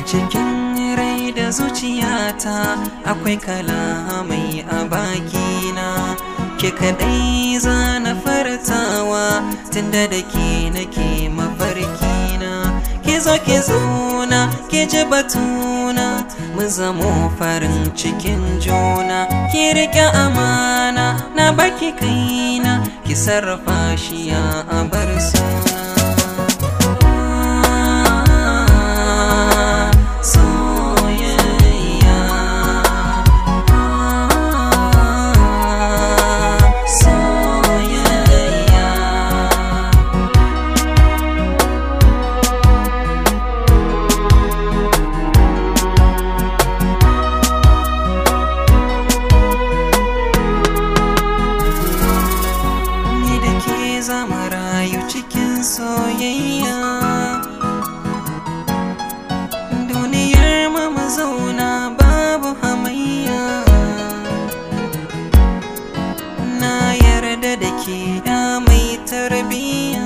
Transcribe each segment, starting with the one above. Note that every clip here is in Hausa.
cikin rai da zuciyata akwai kalamai a bakina ke kadai za na fartawa tunda da ke nake mafarkina ke zo ke zauna ke ji batuna mu zamo farin cikin juna ki riƙe amana na baki kaina ki sarrafa shi ya bar suna soyayya soyayya ni da ke zama rayu cikin soyayya duniyar mu mu zauna babu hamayya na yarda da ke ya mai tarbiyya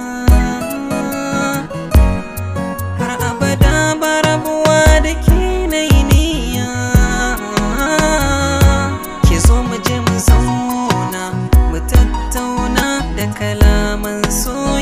har abada ba rabuwa da ke na yi niyya ki zo mu je mu zauna mu tattauna da kalaman so